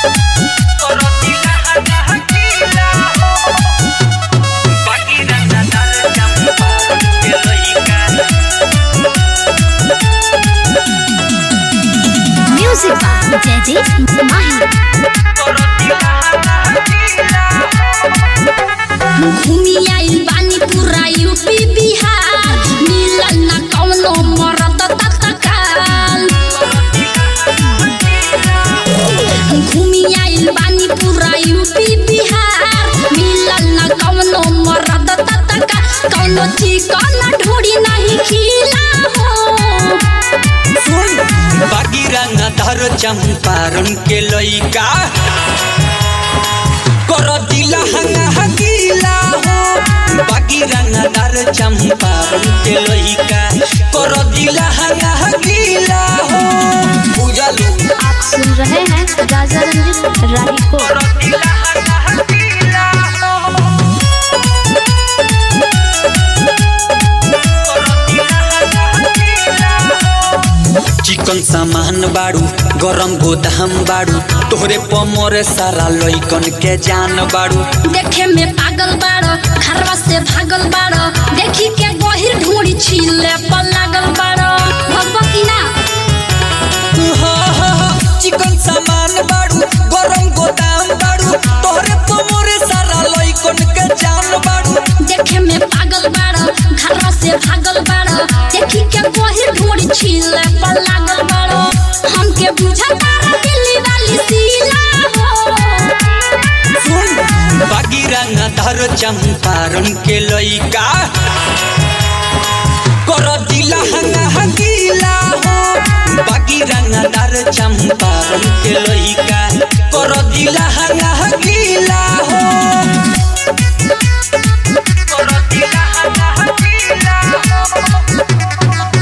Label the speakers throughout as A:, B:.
A: Music by Jaideep Mahi. घूमी आइल बानी पूरा यूपी बिहार मिलल ना कौनो मरद तत्काल घूमी आइल बानी पूरा यूपी बिहार मिलल ना कौनो मरद तत्काल कौनो चिकन ढोड़ी नहीं खिला हो
B: बागीरंगा धर चंपारण के लइका कर दिला हंगा हगीला हो बागीरंगा धर चंपारण के लइका कर दिला हंगा हगीला हो बुझलू
A: आप सुन रहे हैं राजा रंजित राही को
B: कर दिला हंगा हगीला हो चिकन सामान बाड़ू गरम गोदाम बाड़ू तोहरे पमरे सारा लइकन के जान बाड़ू
A: देखे में पागल बाड़ो घरवा से भागल बाड़ो देखी के गहिर ढूंढी छीले पर लागल बाड़ो भगवा की ना
B: हाँ, हाँ, हाँ, चिकन सामान बाड़ू गरम गोदाम बाड़ू तोहरे पमरे सारा लइकन के जान बाड़ू
A: देखे में पागल बाड़ो घरवा से भागल बाड़ो देखी के गहिर ढूंढी छीले पर लागल बाड़ो हमके बुझा तारा दिल्ली वाली सीला हो
B: सुन बागीरंगा धर चंपारण के लइका कर दिला हंगा हगीला हो बागीरंगा धर चंपारण के लइका कर दिला हंगा हगीला हो कर दिला हंगा हगीला हो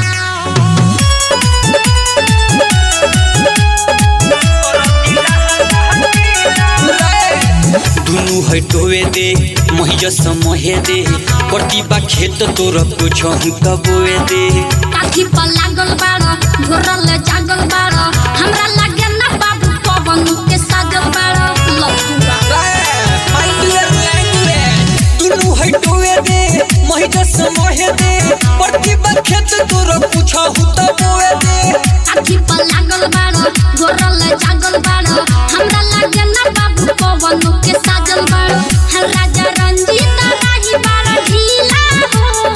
B: दुनु है टोवे दे महिजस मोहे दे प्रतिभा खेत तोर कुछ कबोए दे
A: काठी पर लागल बाड़ो घोरल जागल बाड़ो हमरा लागे ना बाबू पवन के साजल बाड़ो लफुआ
B: दुनु है टोवे दे महिजस मोहे दे प्रतिभा खेत तोर कुछ कबोए दे
A: काठी पर लागल बाड़ो घोरल जागल बाड़ो हमरा लागे ना बाबू पवन के साजल बाड़ो हर राजा रंजीत राही बाड़ो ढीला हो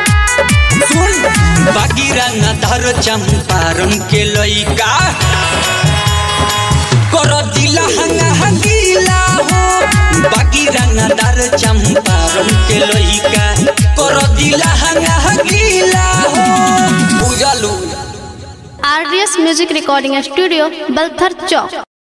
B: सुन बागीरंगा धर चंपारण के लइका कर दिला हंगा हंगीला हो बागीरंगा धर चंपारण के लइका कर दिला हंगा हंगीला हो बुझलू
C: RDS music recording studio Balthar चौक